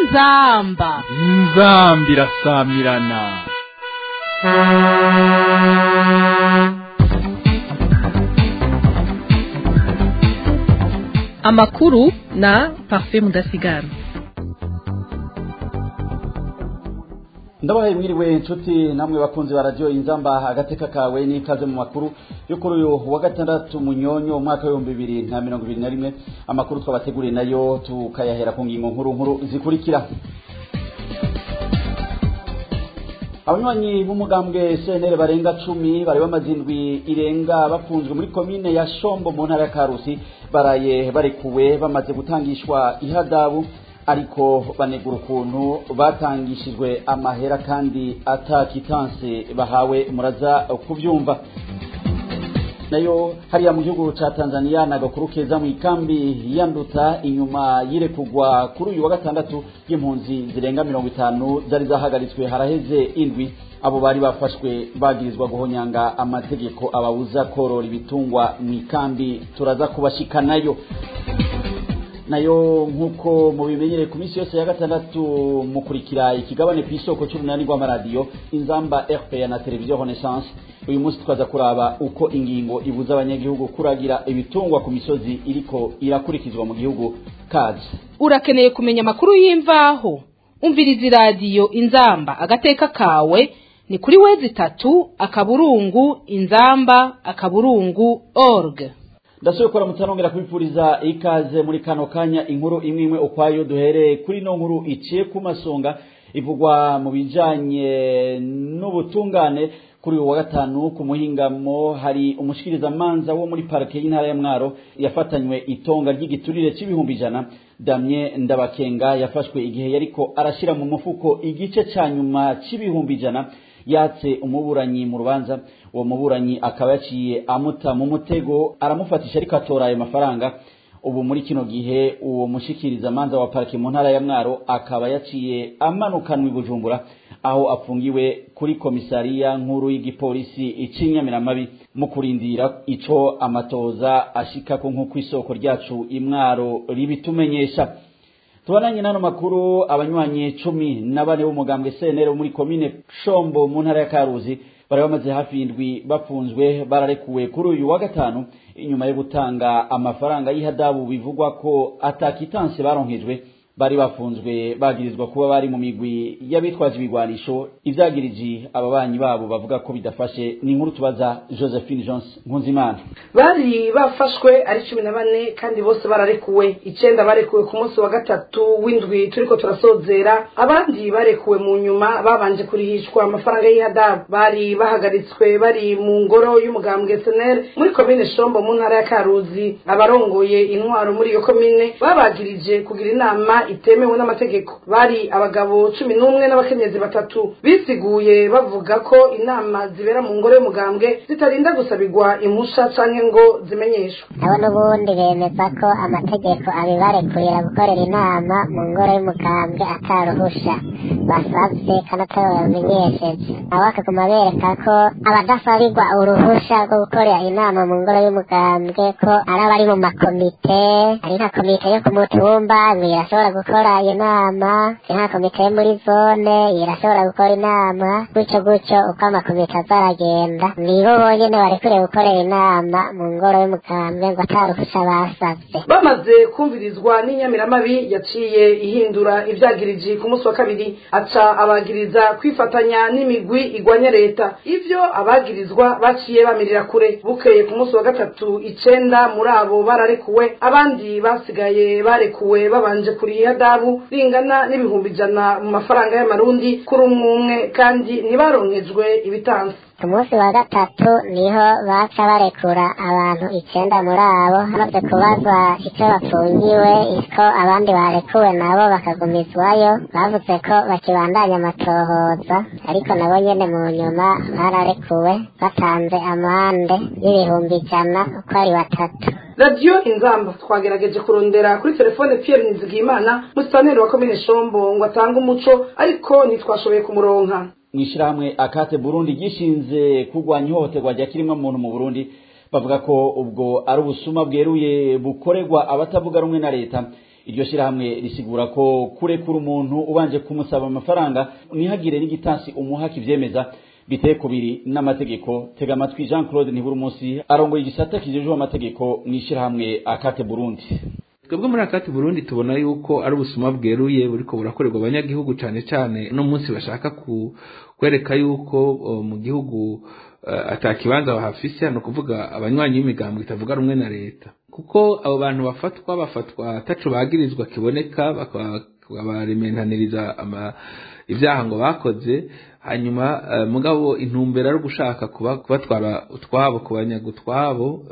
inzamba inzambi irasamirana amakuru na parfait mudasigara ndabahaye mwiriwe inshuti namwe bakunzi ba radiyo inzamba agateka kawe n'ikaze mu makuru yo kuri uyu wa gatandatu munyonyo umwaka w'ibihumbi bibiri na mirongo ibiri na rimwe amakuru twabateguriye nayo tukayahera ku ngingo nkuru nkuru zikurikira abanywanyi b'umugambwe cnr barenga cumi bari bamaze indwi irenga bafunzwe muri komine ya shombo mu ntara ya karusi baraye barekuwe bamaze gutangishwa ihadabu ariko banegura ukuntu batangishijwe amahera kandi atakitanse bahawe muraza kubyumva nayo hariya mu gihugu ca Tanzania nagakuru keza mu ikambi yanduta inyuma yirekugwa kuri uyu wa gatandatu y'impunzi zirenga mirongo itanu zari zahagaritswe haraheze indwi abo bari bafashwe bagirizwa guhonyanga amategeko ababuza korora ibitungwa mu ikambi turaza kubashikanayo nayo nk'uko mubimenyereye ku minsi yose ya gatandatu mukurikira ikigabane ku isoko cy'umunani rw'amaradiyo inzamba rpa na televiziyo renaissance uyu munsi twaza kuraba uko ingingo ibuza abanyagihugu kuragira ibitungwa ku misozi iriko irakurikizwa mu gihugu kazi urakeneye kumenya amakuru y'imvaho umviriza iradiyo inzamba agateka kawe ni kuri wezi itatu akaburungu inzamba akaburungu org ndasubiye gukora mutanongera kubipfuriza ikaze muri kano kanya inkuru imwe imwe ukwayo duhereye kuri no nkuru iciye ku masonga ivugwa mu bijanye n'ubutungane kuri uyu wa gatanu ku muhingamo hari umushikirizamanza wo muri parike y'intara ya mwaro yafatanywe itonga ry'igiturire c'ibihumbi ijana damye ndabakenga yafashwe igihe yariko arashira mu mufuko igice ca nyuma c'ibihumbi ijana yatse umuburanyi mu rubanza uwo muburanyi akaba yaciye amuta mu mutego aramufatisha ariko atora ayo mafaranga ubu muri kino gihe uwo mushikirizamanza wa parike mu ntara ya mwaro akaba yaciye amanukanwa i bujumbura aho afungiwe kuri komisariya nkuru y'igipolisi icinyamiramabi mu kurindira ico amatoza ashikako nk'uko isoko ryacu imwaro ribitumenyesha tubananye n'ano makuru abanywanyi cumi na bane b'umugambwe cnr muri komine shombo mu ntara ya karuzi bari bamaze hafi y'indwi bafunzwe bararekuwe kuri uyu wa gatanu inyuma yo gutanga amafaranga y'ihadabu bivugwa ko atakitanse baronkejwe bari bafunzwe bagirizwa kuba bari mu migwi y'abitwaje ibigwanisho ivyagiriji ababanyi babo bavuga ko bidafashe ni inkuru tubaza josephine jones nkunzimana bari bafashwe ari cumi na bane kandi bose bararekuwe icenda barekuwe ku munsi wa gatatu w'indwi turiko turasozera abandi barekuwe mu nyuma babanje kurihishwa amafaranga y'ihadabu bari bahagaritswe bari mu ngoro y'umugambwe senel muri komine shombo mu ntara ya karuzi abarongoye intwaro muri iyo komine babagirije kugira inama itemewe n'amategeko bari abagabo cumi n'umwe n'abakenyezi batatu bisiguye bavuga ko inama zibera mu ngoro y'umugambwe zitarinda gusabirwa impusha canke ngo zimenyeshwe abo n'ubundi bemeza ko amategeko abibarekurira gukorera inama mu ngoro y'umugambwe ataruhusha basavye kandi atari babamenyesheje nabo bakaguma bereka ko abadasabirwa uruhusha rwo gukorera inama mu ngoro y'umugambwe ko ari abari mu makomite ari nka komite yo ku mutumba ngo irashobora gukora iyo nama nka komite yo muri zone irashobora gukora inama gutyo gutyo uko amakomite azaragenda nibo bonyene barekuriye gukorera inama mu ngoro y'umugambwe ngo ataruhusha basavye bamaze kumvirizwa n'inyamiramabi yaciye ihindura ivyagiriji ku munsi wa kabiri aca abagiriza kwifatanya n'imigwi igwanya leta ivyo abagirizwa baciye bamirira kure bukeye ku munsi wa gatatu icenda muri abo bararekuwe abandi basigaye barekuwe babanje kuriha dabu ringana n'ibihumbi ijana mu mafaranga y'amarundi kuri umwe umwe kandi ntibaronkejwe ibitansi ku munsi wa gatatu niho baca barekura abantu icenda muri abo hamaze kubazwa icyo bafungiwe iko abandi barekuwe nabo bakagumizwayo bavuze ko bakibandanya amatohoza ariko nabo nyene mu nyuma bararekuwe batanze amande y'ibihumbi ijana uko ari batatu radiyo inzamba twagerageje kurondera kuri telefone pierre nizigimana musitaneri wa komine shombo ngo atange umuco ariko ntitwashoboye kumuronka mw'ishirahamwe akate burundi gishinze kurwanya ihohoterwa rya kirimwa muntu mu burundi bavuga ko ubwo ari ubusuma bweruye bukorerwa abatavuga rumwe na leta iryo shyirahamwe risigura ko kurekura umuntu ubanje kumusaba amafaranga ntihagire n'igitansi umuha kivyemeza biteye kubiri n'amategeko tega amatwi jean claude ntibura umunsi arongoye igisata kijejwe amategeko mu ishyirahamwe akate burundi twebwe muri akati burundi tubona yuko ari ubusuma bweruye buriko burakorerwa abanyagihugu cane cane no munsi bashaka ku kwereka yuko uh, mu gihugu uh, atakibanza bahafise no kuvuga abanywanyi b'imigambo itavuga rumwe na leta kuko abo bantu bafatwa bafatwa ataco bagirizwa kiboneka bakabarementaniriza ama ivyaha ngo bakoze hanyuma uh, mugabo intumbero ari gushaka kubatwara utwabo kubanyaga utwabo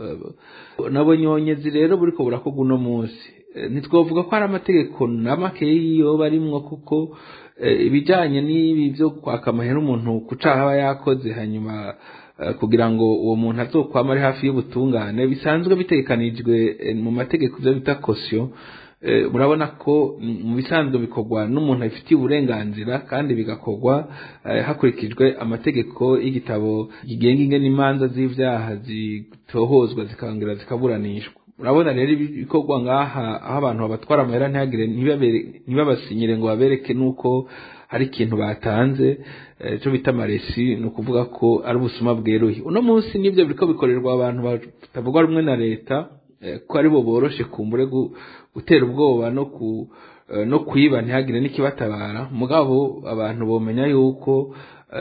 nabo nyonyezi rero buriko burakorwa uno munsi ntitwovuga ko hari amategeko n'amakeyi yoba arimwo kuko ibijanye n'ibi vyo kwaka amahera umuntu ku caha aba yakoze hanyuma kugira ngo uwo muntu azokwama ari hafi y'ubutungane bisanzwe bitegekanijwe mu mategeko ivyo bita kosiyo murabona ko mu bisanzwe bikorwa n'umuntu abifitiye uburenganzira kandi bigakorwa hakurikijwe amategeko y'igitabo kigenga ingene imanza z'ivyaha zitohozwa zikongera zikaburanishwa urabona rero ibikorwa ngaha aho abantu babatwara amahera ntihagire ntibabasinyire ngo babereke nuko hari ikintu batanze cyo bita amaresi ni ukuvuga ko ari ubusuma bweruye uno munsi nibyo biriko bikorerwa abantu batavuga rumwe na leta ko ari bo boroshe kumbure gutera ubwoba no ku no kwiba ntihagire n'ikibatabara mugabo abantu bomenya yuko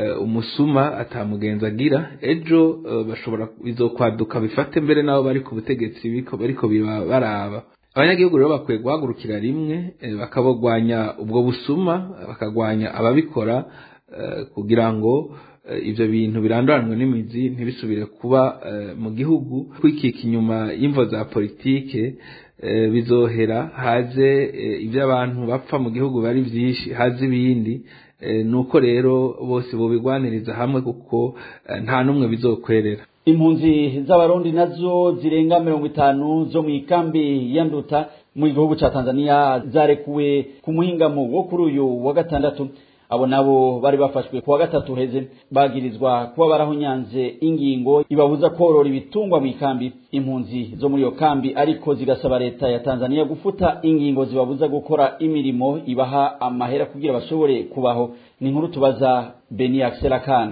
umusuma atamugenza agira ejo bashobora bizokwaduka bifate mbere nabo bari ku butegetsi bariko baraba abanyagihugu rero bakwiye guhagurukira rimwe bakabagwanya ubwo busuma bakagwanya ababikora kugira ngo ibyo bintu biranduranwe n'imizi ntibisubire kuba mu gihugu kwikika inyuma y'imvo za politike bizohera haze ibyo abantu bapfa mu gihugu bari byinshi haze ibindi nuko rero bose bobigwaniriza hamwe kuko nta n'umwe bizokwerera impunzi z'abarundi nazo zirenga mirongo itanu zo mu ikambi ya nduta mu gihugu ca tanzania zarekuwe ku muhingamo wo kuri uyu wa gatandatu abo nabo bari bafashwe kuwa gatatu heze bagirizwa kuba barahunyanze ingingo ibabuza korora ibitungwa mu ikambi impunzi zo muri iyo kambi ariko zigasaba leta ya Tanzania gufuta ingingo zibabuza gukora imirimo ibaha amahera kugira bashobore kubaho ni inkuru tubaza Beni Axel Kana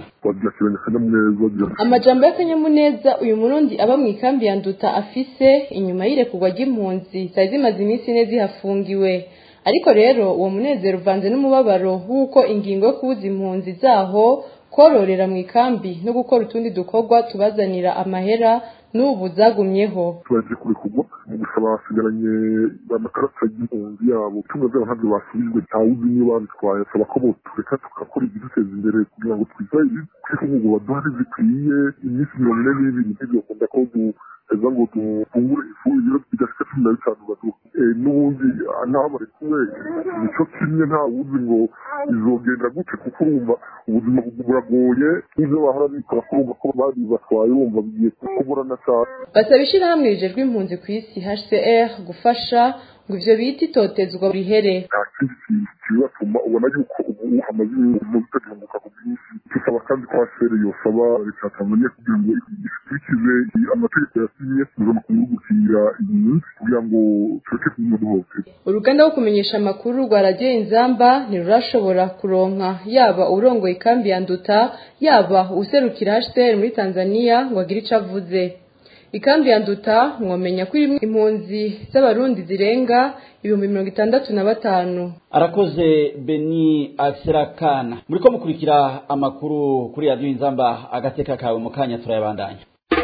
amajambo y'akanyamuneza uyu murundi aba mu ikambi ya nduta afise inyuma y'irekurwa ry'impunzi zari zimaze iminsi ine zihafungiwe ariko rero uwo munezero uvanze n'umubabaro w'uko ingingo yo kubuza impunzi zaho kororera mu ikambi no gukora utundi dukorwa tubazanira amahera n'ubu zagumyeho tubaje kurekurwa mu gusaba basigaranye amakarata y'impunzi yabo tumwe zabo ntabyo basubijwe ntawuzi niyo babitwaye asaba ko botureka tugakora ibiduteza imbere kugira ngo twizahire kwifungurwa baduhari zikwiye iminsi mirongo ine n'ibiri ntibikunda ko eza ngo dufungure ifu ibiro bidashika cumi na bitanu baduha n'ubundi n'abo bari kumwe nico kimwe nta wuzi ngo izogenda gute kuko urumva ubuzima buragoye n'ivyo bahora bikora ko urumva ko bari batwaye urumva bigiye kuburana cyane basaba ishirahamwe rijejwe impunzi ku isi hcr gufasha ngo ivyo bita itotezwa rihere nta kindi kintu kibatuma ubona yuko ubu hamaze ibintu bitagihunguka ku bwinshi dusaba kandi ko hcr yosaba leta ya tanzania kugira ngo ikurikize amategeko yasinye mpuzamakungu yo gukingira impunzi kugira ngo tureke kumwe duhohoterwa uruganda rwo kumenyesha amakuru rwa radiyo inzamba ntirurashobora kuronka yaba urongoye ikambi ya nduta yaba userukira hcr muri tanzania ngo agire ico avuze ikambi ya nduta mwomenya ko irimwo impunzi z'abarundi zirenga ibihumbi mirongo itandatu na batanu arakoze beni akiserakana muriko mukurikira amakuru kuri radiyo inzamba agateka kawe mu kanya turayabandanya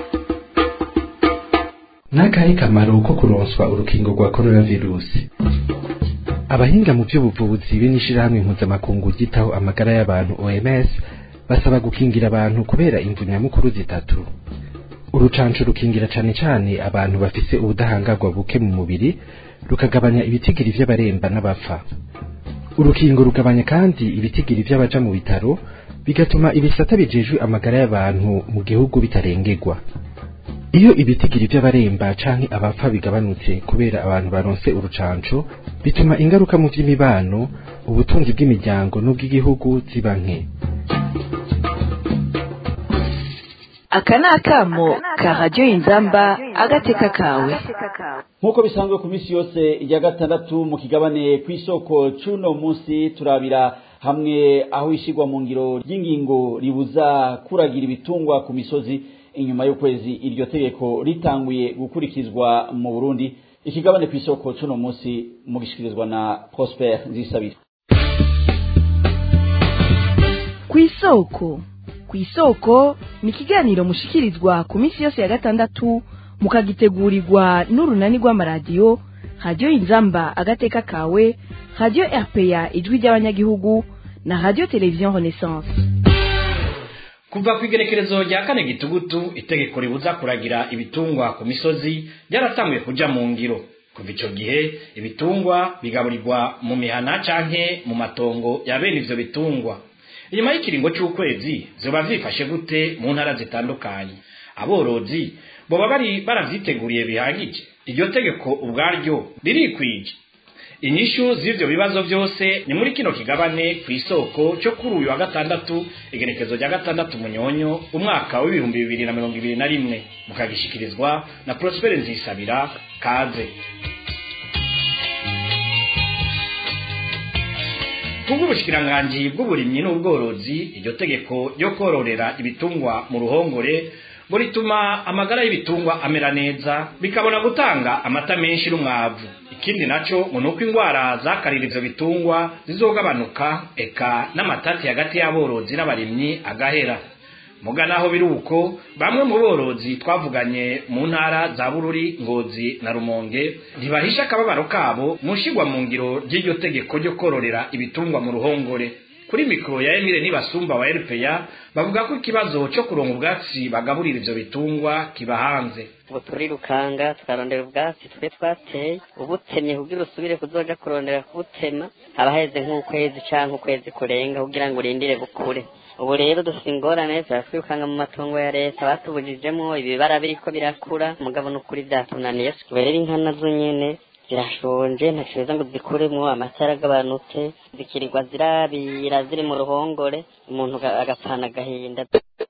n'akahe kamaro ko kuronswa urukingo rwa coronavirusi abahinga mu by'ubuvuzi be n'ishirahamwe mpuzamakungu ryitaho amagara y'abantu oms basaba gukingira abantu kubera imvu nyamukuru zitatu urucanco rukingira cane cane abantu bafise ubudahangarwa buke mu mubiri rukagabanya ibitigiri vy'abaremba n'abapfa urukingo rugabanya kandi ibitigiri vy'abaja mu bitaro bigatuma ibisata bijejwe amagara y'abantu mu gihugu bitarengerwa iyo ibitigiri vy'abaremba canke abapfa bigabanutse kubera abantu baronse urucanco bituma ingaruka mu vy'imibano ubutunzi bw'imiryango n'ubw'igihugu ziba nke aka ni akamo ka radiyo inzamba agateka kawe nk'uko bisanzwe ku minsi yose ya gatandatu mu kigabane ku isoko c'uno munsi turabira hamwe aho ishyirwa mu ngiro ry'ingingo ribuza kuragira ibitungwa ku misozi inyuma y'ukwezi iryo tegeko ritanguye gukurikizwa mu burundi ikigabane ku isoko c'uno munsi mugishikirizwa na prosper nzisabira ku isoko ku isoko ni ikiganiro mushikirizwa ku minsi yose ya gatandatu mukagitegurirwa n'urunani rw'amaradiyo radiyo inzamba agateka kawe radiyo rpa ijwi ry'abanyagihugu na radiyo televiziyo renaissance kuva ku igerekerezo rya kane gitugutu itegeko ribuza kuragira ibitungwa ku misozi ryaratanguye kuja mu ngiro kuva ico gihe ibitungwa bigaburirwa mu mihana canke mu matongo ya bene ivyo bitungwa inyuma y'ikiringo c'ukwezi vyoba vyifashe gute mu ntara zitandukanye aborozi boba bari baravyiteguriye bihagije iryo tegeko ubwaryo ririkwije inyishu z'ivyo bibazo vyose ni muri kino kigabane ku isoko cyo kuri uyu wa gatandatu igerekezo rya gatandatu munyonyo umwaka w'ibihumbi bibiri na mirongo ibiri na rimwe mukagishikirizwa na prospere nzisabira kaze kubw'ubushikiranganji bw'uburimyi n'ubworozi iryo tegeko ryo kororera ibitungwa mu ruhongore ngo rituma amagara y'ibitungwa amera neza bikabona gutanga amata menshi n'umwavu ikindi naco ngo nuko indwara zakarira ivyo bitungwa zizogabanuka eka n'amatati hagati y'aborozi n'abarimyi agahera muga naho biri uko bamwe mu borozi twavuganye mu ntara za bururi ngozi na rumonge ntibahisha akababaro kabo mu nshigwa mu ngiro ry'iryo tegeko ryo kororera ibitungwa mu ruhongore kuri mikoro ya Emile Nibasumba wa RPA bavuga ko ikibazo cyo kuronka ubwatsi bagaburira ivyo bitungwa kiba hanze ubu turirukanga tukarondera ubwatsi twe twateye ubutemye kugira usubire kuzoja kurondera kubutema haba heze nk'ukwezi canke ukwezi kurenga kugira ngo urindire bukure ubu rero dufite ingorane turatwirukanga mu matongo ya leta batubujijemo ibibara biriko birakura mugabo n'ukuri vyatunaniye ubu rero inka nazo nyene zirashonje ntakiza ngo zikuremwo amata yaragabanutse zikirirwa zirabira ziri mu ruhongore umuntu agapfana agahinda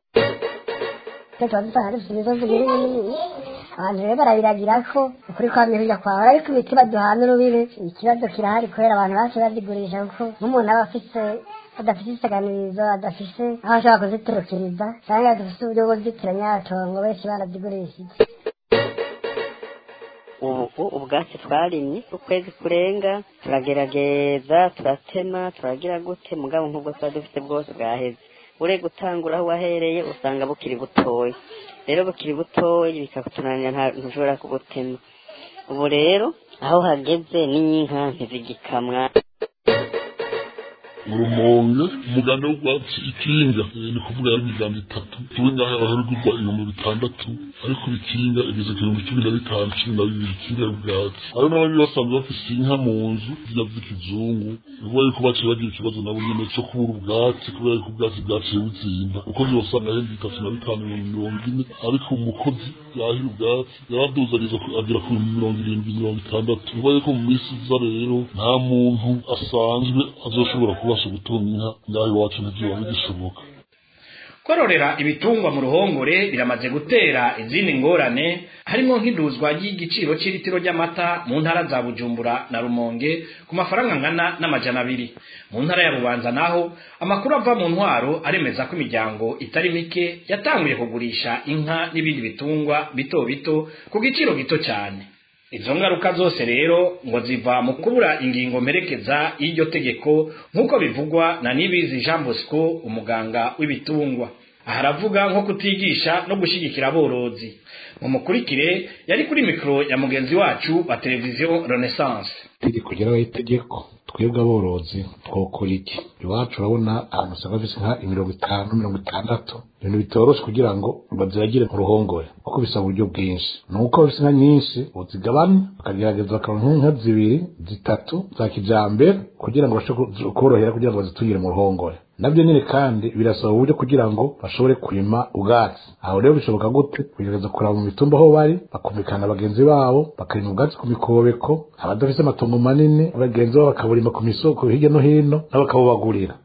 tuba dusanga dufite imisozi ibiri minini abantu rero barabiragira ko ukuri kwamye kujya kwahora ariko imiti baduhana urubibe ikibazo kirahari kubera abantu bose bazigurisha kuko nk'umuntu aba afise adafite isaganirizo adafise aho ashobora kuziturukiriza cyangwa adafite uburyo bwo kuzitiranya atongo benshi barazigurishije ubu ubwatsi twarimye ukwezi kurenga turagerageza turatema turagira gute mugabo nk'ubwo tuba dufite bwose bwaheze ure gutangura aho wahereye usanga bukiri butoya rero bukiri butoya bikakutunanira ntushobora kubutema ubu rero aho hageze n'inka ntizigikamwa urumonge umuganda w'ubwatsi ikinga ni kuvuga yari imiganda itatu tuwe ngaho abaharugurwa ibihumbi bitandatu ariko ikinga igeze ku bihumbi cumi na bitanu cumi na bibiri ikinga y'ubwatsi hari n'abandi basanzwe bafise inka mu nzu zirya z'ikizungu bivuga yuko baciye bagira ikibazo nabo nyene co kubura ubwatsi kubera yuko ubwatsi bwaciye buzimba umukozi wasanga ahembwa itatu na bitanu ibihumbi mirongo ine ariko umukozi yahira ubwatsi yaraduzariza agera ku bihumbi mirongo irindwi mirongo itandatu bivuga yuko mu minsi iza rero nta muntu asanzwe azoshobora kubasha gutunga inka ngaho iwacu ntivyoba bigishoboka kororera ibitungwa mu ruhongore biramaze gutera izindi ngorane harimo nk'iduzwa ry'igiciro cy'ilitiro ry'amata mu ntara za bujumbura na rumonge ku mafaranga angana n'amajana abiri mu ntara ya bubanza naho amakuru ava mu ntwaro aremeza ko imiryango itari mike yatanguye kugurisha inka n'ibindi bitungwa bito bito ku giciro gito cyane izo ngaruka zose rero ngo ziva mu kubura ingingo mperekeza y'iryo tegeko nk'uko bivugwa na nibizi jean bosco umuganga w'ibitungwa aha aravuga nko kutigisha no gushyigikira aborozi mumukurikire yari kuri mikoro ya mugenzi wacu wa televiziyo renaissance itegeko ryaraho itegeko twebwe aborozi twokora iki iwacu urabona ahantu usanga bafise nka mirongo itanu mirongo itandatu ibintu bitoroshe kugira ngo baziragire mu ruhongore kuko bisaba uburyo bwinshi ni uko bafise inka nyinshi uzigabane bakagerageza bakaronka nk'inka zibiri zitatu za kijambere kugira ngo bashe korohera kugira ngo bazitungire mu ruhongore nabyo nyine kandi birasaba uburyo kugira ngo bashobore kurima ubwatsi aho rero bishoboka gute kugerageza kuraba mu mitumba aho bari bakumvikana bagenzi babo bakarima ubwatsi ku mikobeko abadafise amatongo manini bagenzi babo bakaburima ku misoko hirya no hino nabo bakabubagurira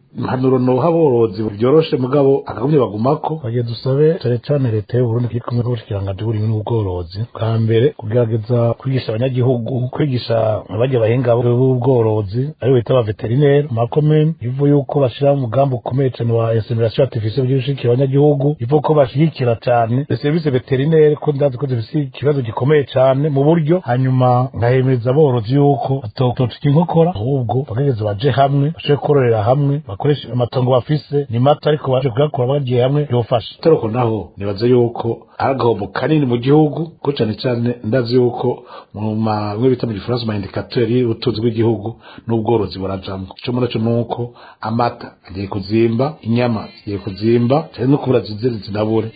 impanuro noha aborozi byoroshe mugabo akagumye bagumako bagiye dusabe cane cane leta y'uburundi kiri kumwe n'ubushikiranganji bw'uburimyi n'ubworozi bwa mbere kugerageza kwigisha abanyagihugu kwigisha abarya bahinga b'ubworozi aribo bita ba veterineri makomene ivu yuko bashiraho umugambi ukomeye cane wa insemination artificielle kugira gushigikira abanyagihugu ivu ko bashigikira cane serivisi veterineri ko ndazi ko zifise ikibazo gikomeye cane mu buryo hanyuma nkahemeza aborozi yuko batotica inkokora ahubwo bagerageza baje hamwe bashobore kororera hamwe bakoresha amatongo bafise ni mato ariko baje kuyakora bagiye hamwe yofasha taroko naho nibaza yuko ari agahombo kanini mu gihugu ko cane cane ndazi yuko mu mamwe bita mu gifaransa ma indicateur y'ubutunzi bw'igihugu n'ubworozi burajamwo ico muri co nuko amata agiye kuzimba inyama zigiye kuzimba cyane no kubura zizere zinabure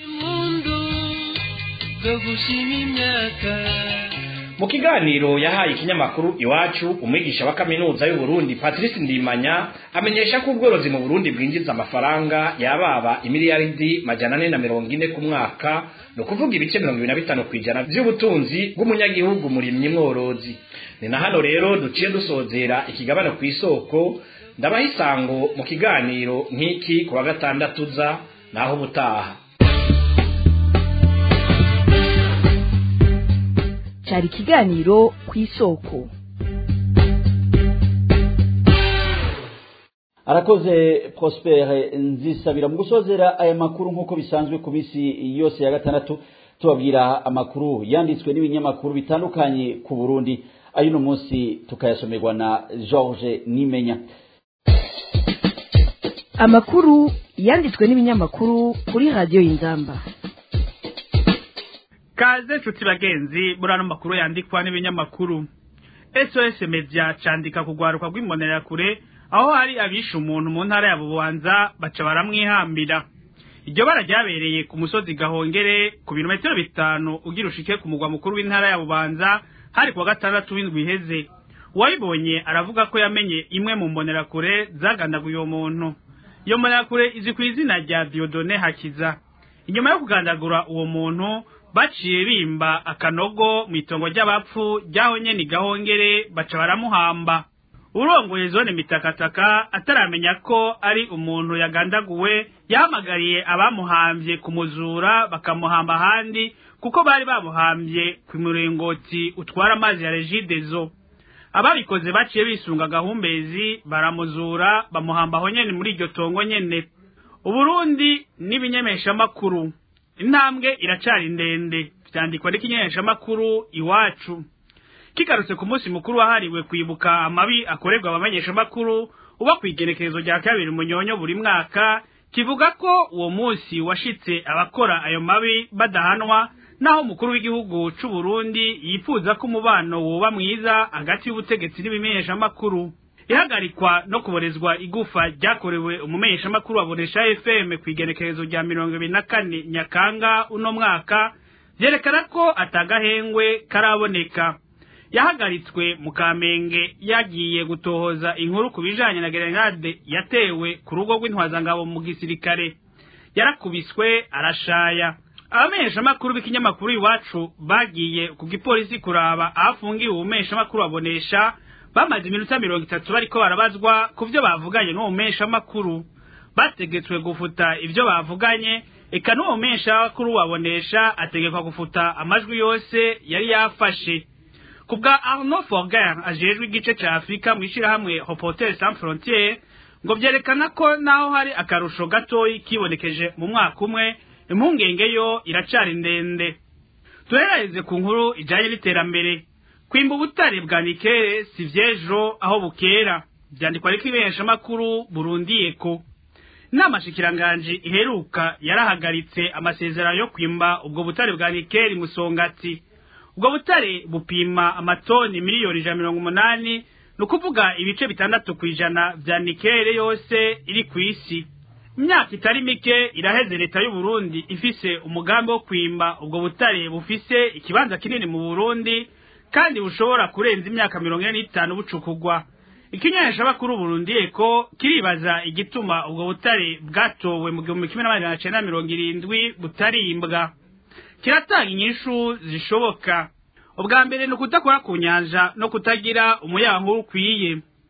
mu kiganiro yahaye ikinyamakuru iwacu umwigisha wa kaminuza y'u Burundi Patrice Ndimanya amenyesha ko ubworozi mu Burundi bwinjiza amafaranga yababa imiliyaridi majana ane na mirongo ine ku mwaka ni ukuvuga ibice mirongo ibiri na bitanu ku ijana by'ubutunzi bw'umunyagihugu murimyi mworozi ni na hano rero duciye dusozera ikigabane ku isoko ndabaha isango mu kiganiro nk'iki ku wa gatandatu uza naho ubutaha cyari ikiganiro ku isoko arakoze prospere nzisabira mu gusozera aya makuru nk'uko bisanzwe ku minsi yose ya gatandatu tubabwira amakuru yanditswe n'ibinyamakuru bitandukanye ku burundi ay'uno munsi tukayasomerwa na george nimenya amakuru yanditswe n'ibinyamakuru kuri radiyo y'inzamba kaze nshuti bagenzi muri ano makuru yandikwa n'ibinyamakuru sos media candika kugwaruka rw'imbonerakure aho hari abishe umuntu mu ntara ya bubanza baca baramwihambira iryo bara ryabereye ku musozi gahongere ku birometero bitanu ugira ushike ku mugwa mukuru w'intara ya bubanza hari kuwa gatandatu w'indwi iheze uwayibonye aravuga ko yamenye imwe mu mbonerakure zagandaguye uwo muntu iyo mbonerakure izi ku izina rya diodone hakiza inyuma yo kugandagura uwo muntu baciye bimba akanogo mu itongo ry'abapfu ryaho nyene gahongere baca baramuhamba urongoye zone mitakataka ataramenya ko ari umuntu yagandaguwe yahamagariye abamuhambye kumuzura bakamuhamba ahandi kuko bari bamuhambye ku muringoti utwara amazi ya regidezo ababikoze baciye bisunga gahumbezi baramuzura bamuhamba aho nyene muri iryo tongo nyene uburundi n'ibinyemeshamakuru intambwe iracari ndende vyandikwa n'ikinyeshamakuru iwacu kigarutse ku munsi mukuru wahariwe kwibuka amabi akorerwa abamenyeshamakuru uba kw'igenekerezo rya kabiri munyonyo buri mwaka kivuga ko uwo munsi washitse abakora ayo mabi badahanwa naho umukuru w'igihugu c'u Burundi yifuza ko umubano woba mwiza hagati y'ubutegetsi n'ibimenyeshamakuru ihagarikwa no kuborezwa igufa ryakorewe umumenyeshamakuru wa Bonesha FM kw'igenekerezo rya mirongo ibiri na kane Nyakanga uno mwaka vyerekana ko atagahengwe karaboneka yahagaritswe mu Kamenge yagiye gutohoza inkuru ku bijanye na grenade yatewe ku rugo rw'intwazangabo mu gisirikare yarakubiswe arashaya abamenyeshamakuru b'ikinyamakuru iwacu bagiye ku gipolisi kuraba ahafungiwe umumenyeshamakuru babonesha bamaze iminota mirongo itatu bariko barabazwa ku vyo bavuganye n'uwo mumenyeshamakuru bategetswe gufuta ivyo bavuganye eka n'uwo mumenyeshamakuru wabonesha ategekwa gufuta amajwi yose yari yafashe ku bwa arnaud forger ajejwe igice ca afurika mw'ishirahamwe reporter sans frontiere ngo vyerekana ko naho hari akarusho gatoyi kibonekeje mu mwaka umwe impungenge yo iracari ndende tuheraheze ku nkuru ijanye n'iterambere kwimba ubutare bwa nikere si vyejo aho bukera vyandikwa ariko ibiheshamakuru burundiyeko inama shikiranganji iheruka yarahagaritse amasezerano yo kwimba ubwo butare bwa nikeri musongati ubwo butare bupima amatoni miliyoni ijana mirongo umunani ni ukuvuga ibice bitandatu ku ijana vya nikere yose iri ku isi imyaka itari mike iraheze leta y'u Burundi ifise umugambi wo kwimba ubwo butare bufise ikibanza kinini mu Burundi kandi bushobora kurenza imyaka mirongo ine n'itanu bucukugwa ikinyeshabakuru Burundi eko kiribaza igituma ubwo butare bwatowe mu gihumbi kimwe n'amajana cenda mirongo irindwi butarimbwa kiratanga inyishu zishoboka ubwa mbere ni ukudakora ku nyanja no kutagira umuyankuru ukwiye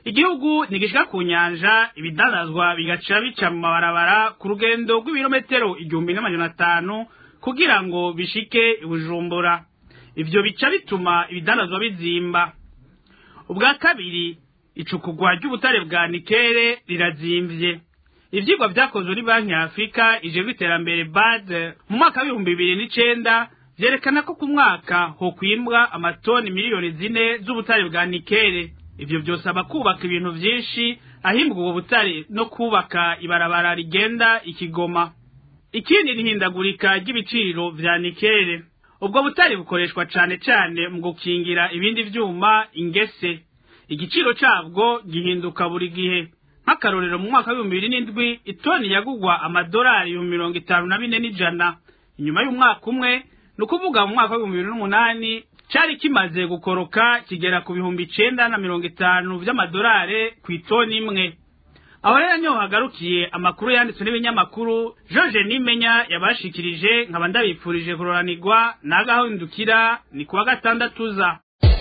igihugu ntigishika ku nyanja ibidandazwa bigaca bica mu mabarabara ku rugendo rw'ibirometero igihumbi n'amajana atanu kugira ngo bishike ibujumbura ivyo bica bituma ibidandazwa bizimba ubwa kabiri icukugwa ry'ubutare bwa nikere rirazimvye ivyigwa vyakozwe ni banki ya afurika ijejwe iterambere bad mu mwaka w'ibihumbi bibiri n'icenda vyerekana ko ku mwaka hokwimbwa amatoni miliyoni zine z'ubutare bwa nikere ivyo vyosaba kubaka ibintu vyinshi ahimbwa ubwo butare no kubaka ibarabara rigenda ikigoma ikindi ni ihindagurika ry'ibiciro vya nikere ubwo butare bukoreshwa cane cane mu gukingira ibindi vyuma ingese igiciro cabwo gihinduka buri gihe nk'akarorero mu mwaka w'ibihumbi bibiri n'indwi itoni yagugwa amadolari ibihumbi mirongo itanu na bine n'ijana inyuma y'umwaka umwe ni ukuvuga mu mwaka w'ibihumbi bibiri n'umunani cari kimaze gukoroka kigera ku bihumbi icenda na mirongo itanu vy'amadolari ku itoni imwe aho rero niho hagarukiye amakuru yanditswe n'ibinyamakuru george nimenya yabashikirije nkaba ndabipfurije kuroranirwa n'agahindukira ni kuwa gatandatu za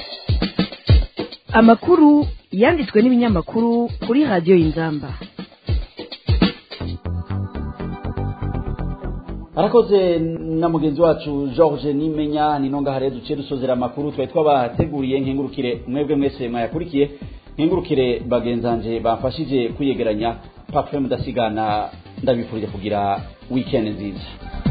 amakuru yanditswe n'ibinyamakuru kuri radiyo y'inzamba arakoze na mugenzi wacu george nimenya ni nonga hare duciye dusozera amakuru twari twabateguriye nkengurukire mwebwe mwese mwayakurikiye nkengurukire bagenzanje bamfashije kwiyegeranya parufe mudasigana ndabifurije kugira wikendi nziza